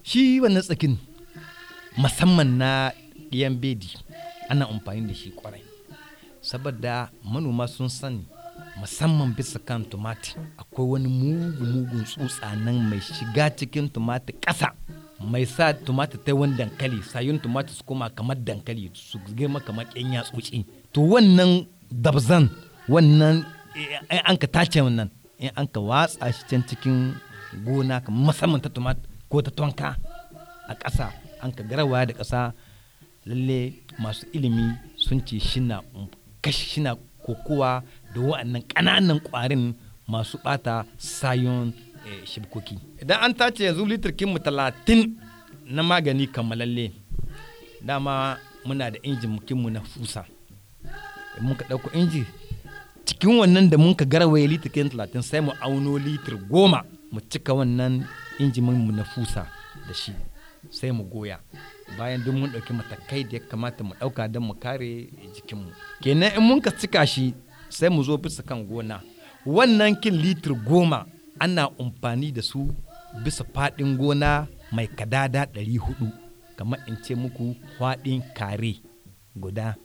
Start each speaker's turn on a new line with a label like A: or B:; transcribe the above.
A: shi wannan tsakin musamman na ɗiyan bedi ana amfani da shi kwarai saboda manoma sun sani musamman bisa kan tumati akwai wani mugu mugun tsutsa nan mai shiga cikin tumati ƙasa mai sa tumati ta wani dankali sayun tumati su koma kamar dankali su girma kamar ƙyan yatsotsi to wannan dabzan wannan in an ka tace wannan in an ka watsa shi can cikin gona musamman ta tumat ko ta tonka a ƙasa an ka garawa da ƙasa lalle masu ilimi sun ce shina kashi shina kokowa da wa'annan ƙananan ƙwarin masu ɓata sayon shibkoki idan an tace yanzu litirkin mu talatin na magani kammalalle dama muna da injin mu na fusa muka ɗauko inji cikin wannan da muka garwaye litirkin talatin sai mu auno litir goma mu cika wannan injimin mu na fusa da shi sai mu goya bayan duk mun ɗauki matakai da ya kamata mu ɗauka don mu kare jikinmu kenan in mun ka cika shi sai mu zo bisa kan gona wannan kin litir goma ana amfani da su bisa faɗin gona mai kadada ɗari hudu kamar in ce muku faɗin kare guda